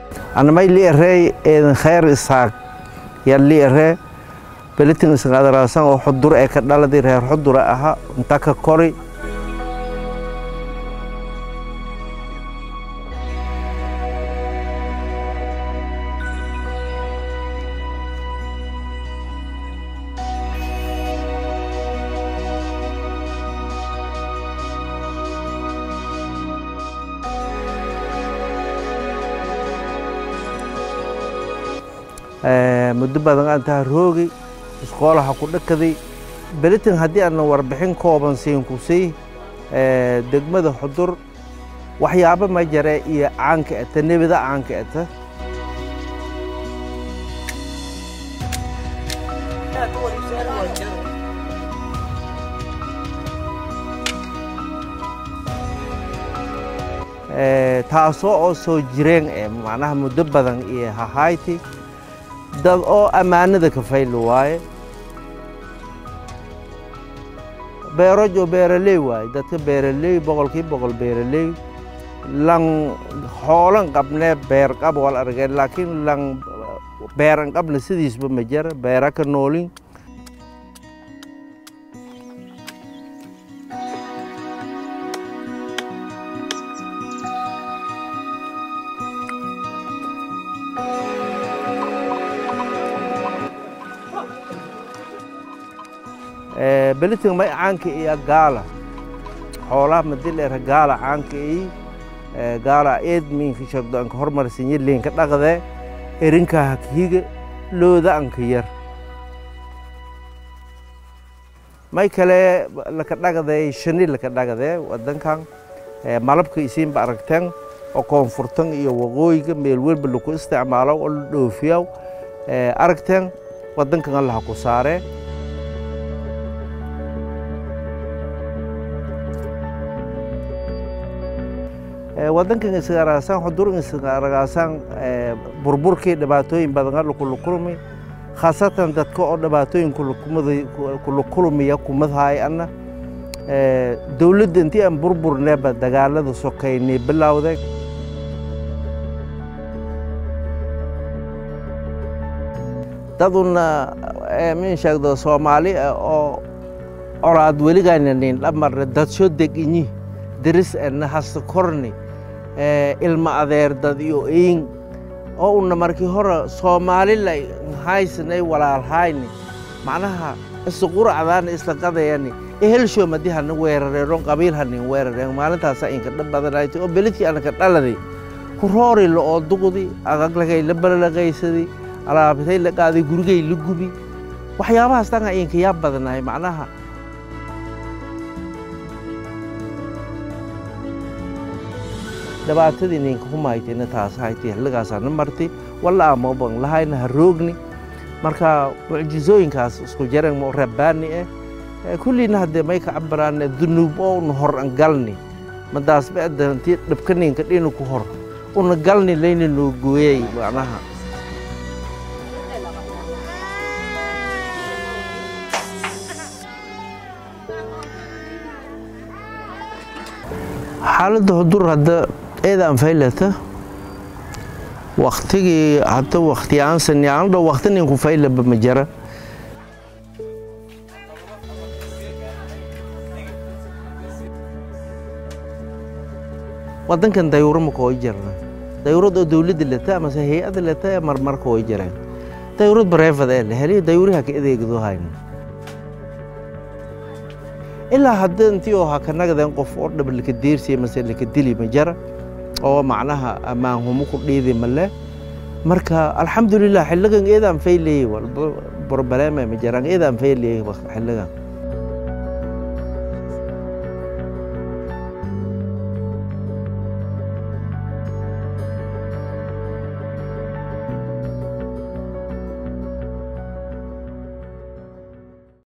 anamay li'arey eedan khayr isaaq ya li'are belitin isqadaraasan oo xudur ee ka dhaladi reer xudura aha inta ka kori muddo badan aan taha roogi isqoolaha ku dhakaday belitin haddii aana warbixin kooban siinku sii degmada xudur waxyaabo ma jare iyo caanka eta nebida caanka eta taasoo oo soo jireen eh macnaha muddo badan iyo hahayti dad oo ammaanada ka fayli waaye beeroj oo beeraley waaye dadka beeraley boqolkii boqol beeraley lan hoolan qabnee beer qab wal argeen laakiin lan beeran qabna sidiisba ma jara beera ka noolin belitin may caanka iya gaala xoolaha madileera gaala caanka iyi gaala eed miinka shagdo anka hormarsinye liinka dhaqde erinka hakhiga looda anka yar may kale laka dhaqday shani laka dhaqde wadankan malabka isiinba aragteen oo koonfurtan iyo waqooyiga meel welba laku isticmaalo oo la dhoofiyaw aragteen wadankan allaha ku saaree wadankan isgaragaasaan xudurin isgaragaasaan burburkii dhibaatooyin badan kulukulmi khaasatan dadka oo dhibaatooyin kulukulmiya kumadhaay ana dowladda intii aan burburneeba dagaalada sokaynay bilowday daduna min sheegdo soomaali oo colaad weligaynanin dhamarne dadsho deginyi deris ena hasta korni ilma adeer dad iyo iin oo una markii hore soomaalila haysnay walaalhayni macnaha isquracdaana isla qadayani ehelshoom haddii hana weerareeron qabiil hanin weerareen maalintaasa inka dhab badanaytay oo beledkii anaka dhaladay kuroori la oo duqdi agaglagay la balalaqaysadi alaabtay la qaaday gurigay la gubi waxyaabahaas dhanka inka yaa badanahay macnaha dhibaatadii ninka humaytayna taas haytay xilligaasaana martay walla amoban lahayna ha roogni marka mucjizooyinkaas isku jaran mo rabbaani eh kullina haddee may ka cabiraane dunuub oo una hor an galni madaas bacda intii dhibka ninka dhinu ku hor una galni layna noo gooyay macnaha xaaladda hudur hadda eedaan faylata waktigii hadda waktiyaansan yaandho wakti ninku faylaba ma jara wadankan dayuuro ma kooy jarna dayuurad oo dowladda leta amase hay-ada leta ee marmar kooy jareen dayuurad bareefad ee la heliyo dayuuriha ka adeegdo hayno ilaa hadda intii oo ha ka nagdeen qof oo dhab laka deersiya mase laka dili ma jara oo macnaha ammaan humo ku dhiidi male marka alxamdulilah xilligan eedaan fayleyey walba barbaleema ma jaraan eedaan fayleyey xilligan